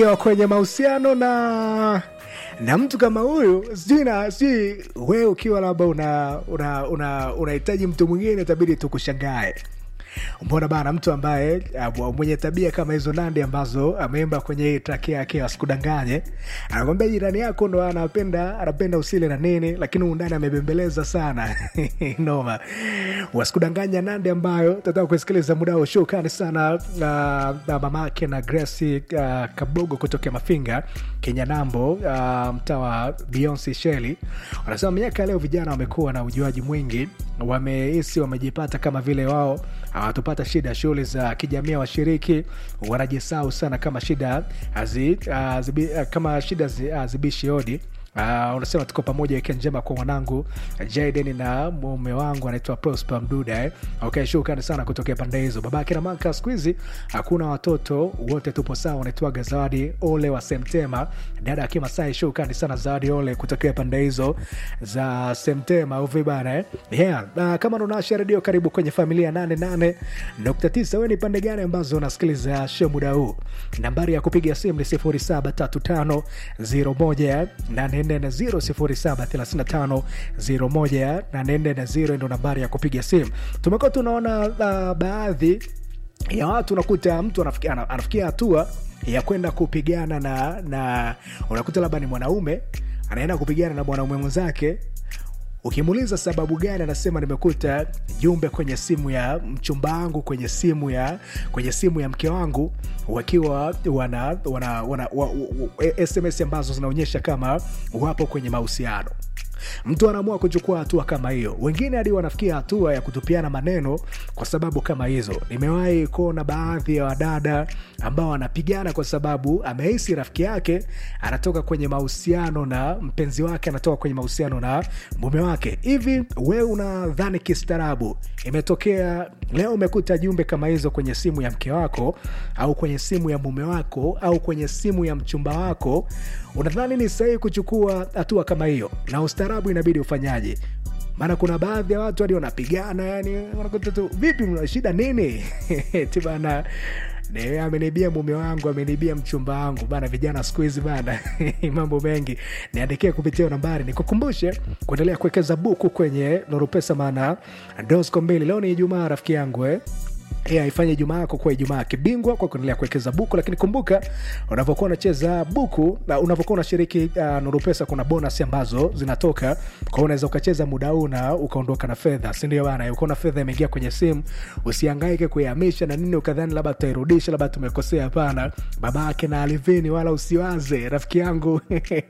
Ukiwa kwenye mahusiano na na mtu kama huyu sijui na sijui wewe ukiwa labda una una una unahitaji mtu mwingine itabidi tukushangae mbona bana mtu ambaye uh, mwenye tabia kama hizo nandi ambazo ameimba kwenye hii track yake asikudanganye anakwambia jirani yako ndo anapenda anapenda usile na nini lakini undani amebembeleza sana noma wasikudanganya nandi ambayo tataka kusikiliza muda huo shukani sana uh, na mamake na gresi uh, kabogo kutokea mafinga kenya nambo uh, mtaa wa beyonce sheli wanasema miaka leo vijana wamekuwa na ujuaji mwingi wamehisi wamejipata kama vile wao hawatupata shida shughuli za kijamii washiriki wanajisau sana kama shida hazi, hazibi, kama shida hazibishi hodi Uh, unasema tuko pamoja wiki njema kwa mwanangu jaden na mume wangu anaitwa prosper mduda eh? okay shukrani sana kutokea pande hizo babake na maka siku hizi hakuna watoto wote tupo sawa unaitwaga zawadi ole wa semtema dada akimasai shukrani sana zawadi ole kutokea pande hizo za semtema uvibana eh? yeah. uh, kama unawasha redio karibu kwenye familia 88.9 we ni pande gani ambazo unasikiliza show muda huu nambari ya kupiga simu ni 0735 01 0735 ndo nambari ya kupiga simu tumekuwa tunaona uh, baadhi ya watu unakuta mtu anafikia, anafikia hatua ya kwenda kupigana na na unakuta labda ni mwanaume anaenda kupigana na mwanaume mwenzake ukimuuliza sababu gani anasema nimekuta jumbe kwenye simu ya mchumba wangu kwenye simu ya kwenye simu ya mke wangu wakiwa wana, wana, wana wa, wa, sms ambazo zinaonyesha kama wapo kwenye mahusiano mtu anaamua kuchukua hatua kama hiyo wengine hadi wanafikia hatua ya kutupiana maneno kwa sababu kama hizo nimewahi kuona baadhi ya wadada ambao wanapigana kwa sababu amehisi rafiki yake anatoka kwenye mahusiano na mpenzi wake anatoka kwenye mahusiano na mume wake hivi wewe unadhani kistaarabu imetokea leo umekuta jumbe kama hizo kwenye simu ya mke wako au kwenye simu ya mume wako au kwenye simu ya mchumba wako unadhani ni sahihi kuchukua hatua kama hiyo na ustaarabu inabidi ufanyaje maana kuna baadhi ya watu hadi wanapigana yani wanakuta tu vipi mna shida nini tibana amenibia mume wangu amenibia mchumba wangu bana vijana siku hizi bana mambo mengi niandikie kupitia nambari nikukumbushe kuendelea kuwekeza buku kwenye norupesa maana dosco mbili leo ni ijumaa rafiki yangu eh? yeah, ifanye ijumaa yako kuwa ijumaa kibingwa kwa kuendelea kuwekeza buku lakini kumbuka unavyokuwa unacheza buku na unavyokuwa unashiriki uh, nurupesa kuna bonus ambazo zinatoka kwao unaweza ukacheza muda huu na ukaondoka na fedha sindio bana ukaona fedha imeingia kwenye simu usiangaike kuihamisha na nini ukadhani labda tutairudisha labda tumekosea hapana babake na alivini wala usiwaze rafiki yangu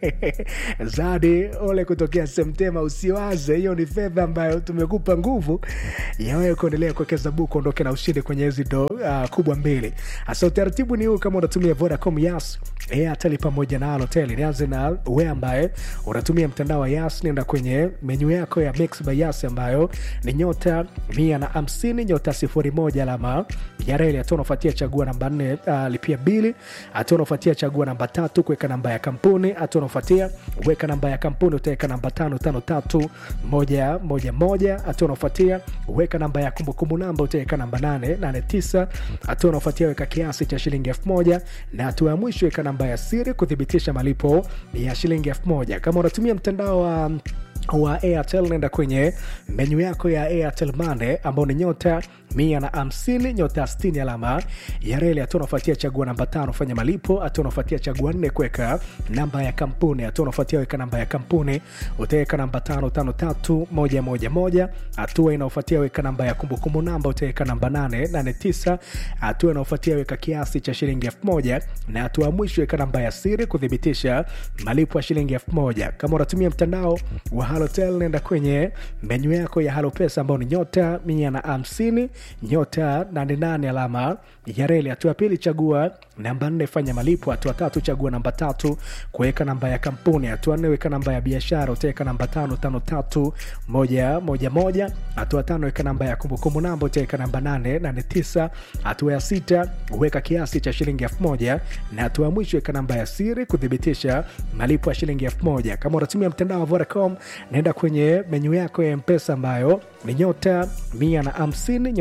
zadi ole kutokea semtema usiwaze hiyo ni fedha ambayo tumekupa nguvu yawewe kuendelea kuwekeza buku ondoke na ushindi kwenye hizi do uh, kubwa mbili hasa utaratibu ni huu kama unatumia vodacom yas airtel pamoja na alotel nianze na we ambaye unatumia mtandao wa yas nenda kwenye menyu yako ya mix by yas ambayo ni nyota mia na hamsini nyota sifuri moja alama ya reli hatua unafuatia chagua namba nne uh, lipia bili hatua unafuatia chagua namba tatu kuweka namba ya kampuni hatua unafuatia weka namba ya kampuni utaweka namba tano tano tatu moja moja moja hatua unafuatia weka namba ya kumbukumbu namba utaweka namba nane nane tisa hatua unaofuatia weka kiasi cha shilingi elfu moja na hatua ya mwisho weka namba ya siri kuthibitisha malipo ya shilingi elfu moja kama unatumia mtandao wa um, wa airtel nenda kwenye menyu yako ya airtel mane ambao ni nyota mia na hamsini nyota stini alama ya reli hatua unafuatia chagua namba tano fanya malipo hatua unafuatia chagua nne kuweka namba ya kampuni hatua unafuatia weka namba ya kampuni utaweka namba tano tano tatu moja moja moja hatua inaofuatia weka namba ya kumbukumbu namba utaweka namba nane nane tisa hatua inaofuatia weka kiasi cha shilingi elfu moja na hatua ya mwisho weka namba ya siri kuthibitisha malipo ya shilingi elfu moja kama unatumia mtandao wa halotel nenda kwenye menyu yako ya halopesa ambao ni nyota mia na hamsini nyota 88 alama ya reli hatua ya pili chagua namba nne fanya malipo hatua tatu chagua namba tatu kuweka namba ya kampuni hatua nne weka namba ya biashara utaweka namba tano tano tatu moja moja moja hatua tano weka namba ya kumbukumbu namba utaweka namba nane nane tisa hatua ya sita weka kiasi cha shilingi elfu moja na hatua ya mwisho weka namba ya siri kuthibitisha malipo ya shilingi elfu moja kama unatumia mtandao wa vodacom naenda kwenye menyu yako ya mpesa ambayo ni nyota mia na hamsini nyota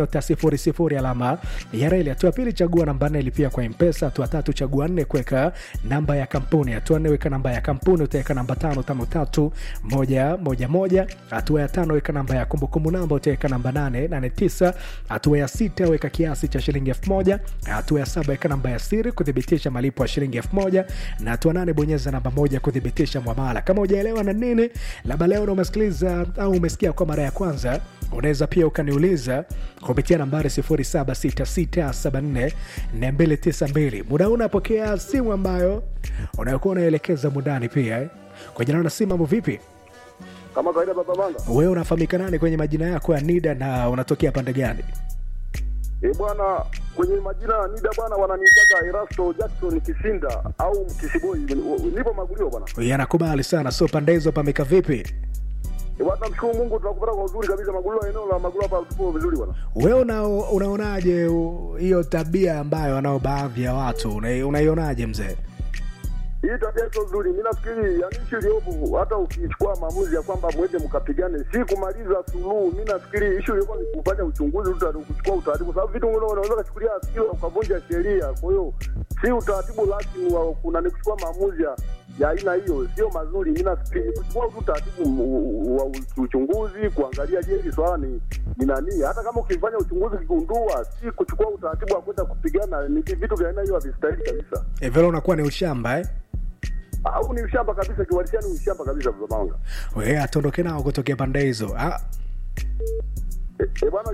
nyota sifuri sifuri alama ya reli. Hatua pili chagua namba nne lipia kwa mpesa. Hatua tatu chagua nne kuweka namba ya kampuni. Hatua nne weka namba ya kampuni, utaweka namba tano tano tatu moja moja moja. Hatua ya tano weka namba ya kumbukumbu namba, utaweka namba nane nane tisa. Hatua ya sita weka kiasi cha shilingi elfu moja. Hatua ya saba weka namba ya siri kuthibitisha malipo ya shilingi elfu moja na hatua nane bonyeza namba moja kuthibitisha mwamala. Kama hujaelewa na nini, labda leo na umesikiliza au umesikia kwa mara ya kwanza, unaweza pia ukaniuliza kupitia nambari 0766744292. Muda huu unapokea simu ambayo unayokuwa unaelekeza mundani pia eh? kwa jina na simu. Mambo vipi? Kama kawaida baba Manga. Wewe unafahamika nani kwenye majina yako ya NIDA na unatokea pande gani? Eh, bwana kwenye majina ya NIDA bwana wananiitaga Erasto Jackson Kisinda au Kisiboi. Nipo Magulio bwana. Yanakubali sana. So pande hizo pameka vipi? Eh, bwana namshukuru Mungu tunakupata kwa uzuri kabisa Magulio, eneo la Magulio hapa tupo vizuri bwana. Wewe una, unaonaje u- hiyo tabia ambayo wanao baadhi ya watu Una- unaionaje mzee? Hii tabia sio nzuri. Mimi nafikiri yani ishu iliyopo hata ukichukua maamuzi ya kwamba mwende mkapigane si kumaliza suluhu. Mimi nafikiri ishu ilikuwa ni kufanya uchunguzi uta- kuchukua utaratibu, sababu vitu vingine unaweza kuchukulia sikio ukavunja sheria. Kwa hiyo si utaratibu rasmi wa kuna ni kuchukua maamuzi ya ya aina hiyo, sio mazuri. Mimi nafikiri ni kuchukua tu utaratibu mu- wa uchunguzi, kuangalia je, hili swala ni ni nani. Hata kama ukifanya uchunguzi ukigundua, si kuchukua utaratibu wa kwenda kupigana. Ni vitu vya aina hiyo havistahili kabisa E, vile unakuwa ni ushamba eh? au ni ushamba kabisa, kiwalisia ni ushamba kabisa, Baba Manga. Wewe atondoke nao kutokea pande hizo ah, E, e, bwana